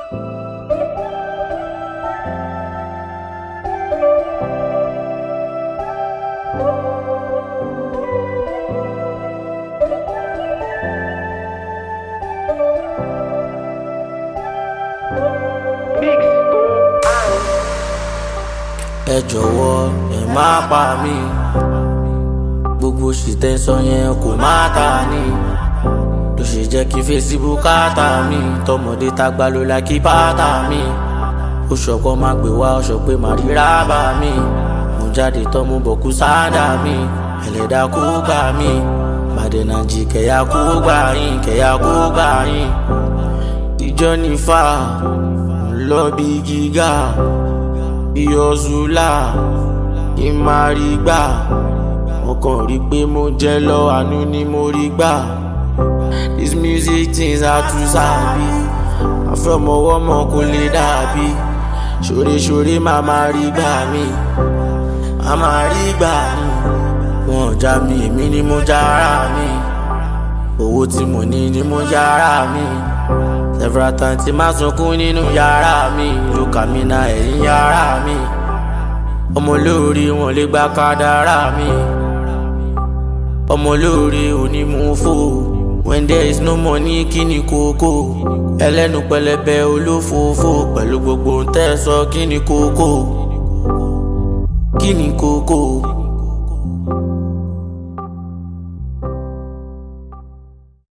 ẹ jọ̀wọ́ ẹ má pa mí gbogbo ṣìtẹ́sán yẹn kò má ta ni ló ṣe jẹ́ kí Facebook káàtà mi tọmọdé tàgbà ló la kí pátá mi ó ṣọ̀kọ́ má gbé wá ó ṣọ pé má rí rábà mi mo jáde tán mo bọ̀ kú sáádà mi ẹlẹ́dà kó gbà mí màdẹ̀nàjì kẹ̀yà kó gbà yín kẹ̀yà kó gbà yín ìjọ nífà ńlọ bí gíga ìyọ̀zùlà ìmàrígbà mo kàn rí pé mo jẹ́ lọ àánú ni mo rí gbà this music things are too sabi àfẹ́mọ̀wọ́mọ̀ kò lè dàbí ṣoreṣore máa máa rí gbà mí máa máa rí gbà mí wọn já mi èmi ni mo já ara mi owó tí mo ní ni mo já ara mi several times tí máa sunkún nínú yàrá mi lókà mi na ẹ̀yìn yàrá mi ọmọ olóore wọn lè gba kádàrá mi ọmọ olóore onímùfò when there is no money kí ni kókó ẹlẹ́nu pẹlẹbẹ olófòófó pẹ̀lú gbogbo ń tẹ́ sọ kí ni kókó kí ni kókó.